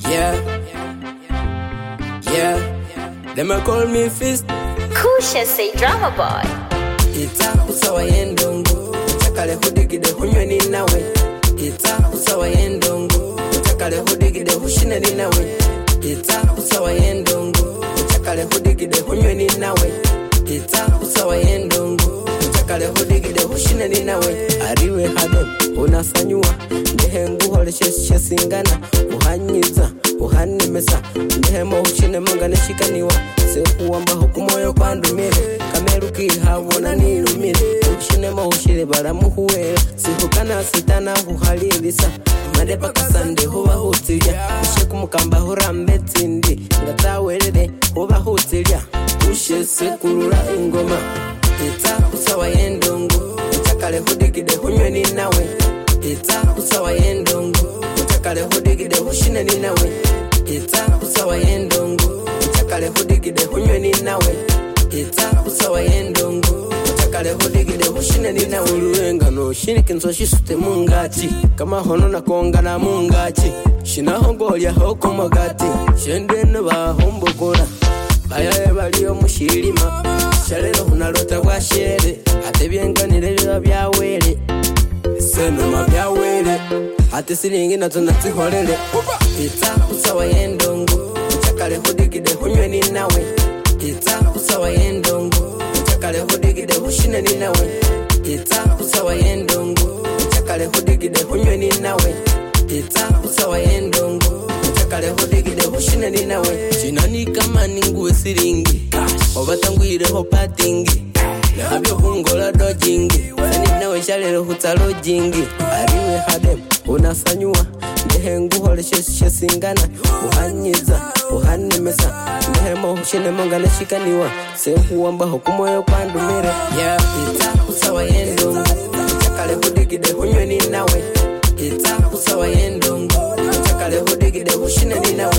Yeah. Yeah. Them a call me fist. Kusha say drama boy. Ita usawa yendongo. Utakale hudigide hunywe ni nawe. Ita usawa yendongo. Utakale hudigide hushine ni nawe. Ita usawa yendongo. Utakale hudigide hunywe ni nawe. Ita usawa yendongo. Utakale hudigide hushine ni nawe. Ariwe hado unasanyua. Ndehe nguholeshe singana. Uhanyiza uhanemesa ndehemo hushine mangane shikaniwa sekuwamba hukumoyo kwandumile kamerukihabona nilumile hushinemo hushile balamuhuwela sihukana sitana huhalilisa madepa kasande huba hutilya ushekumukamba hurambe tsindi ngatawelele huba hutilya ushe sekulula ingoma ita usawa yendongo utakale hudigide hunywe ni nawe ita usawa yendongo utakale hudigide hushine ni nawe ita usawa yendongo utakale hudigide hunywe ni nawe ita usawa yendongo utakale hudigide hushine ni nawe uluengano shinike nzo shisute mungati kama hono nakongana mungati shinahongolya hoko magati shendene bahombogora bayaye baliyo mushilima shalelo hunalota bwa shere ate byenganile biba byawele senoma byawele ate silingi nazo naziholele ita usawa yendongo utakale hudigide hunywe ni nawe ita usawa yendongo utakale hudigide hushine ni nawe ita usawa yendongo utakale hudigide hunywe ni nawe ita usawa yendongo utakale hudigide hushine ni nawe shinani kama ninguwe silingi obatangwireho patingi nabyo hungola dojingi sani nawe shalelo hutalo jingi ariwe hadem unasanyua ndehe nguholeshe singana uhanyiza uhanemesa ndehemo hushinemo ngane shikaniwa senhuwambaho kumoyo kwandumire yeah. ita usawa yendongo utakale hudigide hunywe ni nawe ita usawa yendongo utakale hudigide hushine ni nawe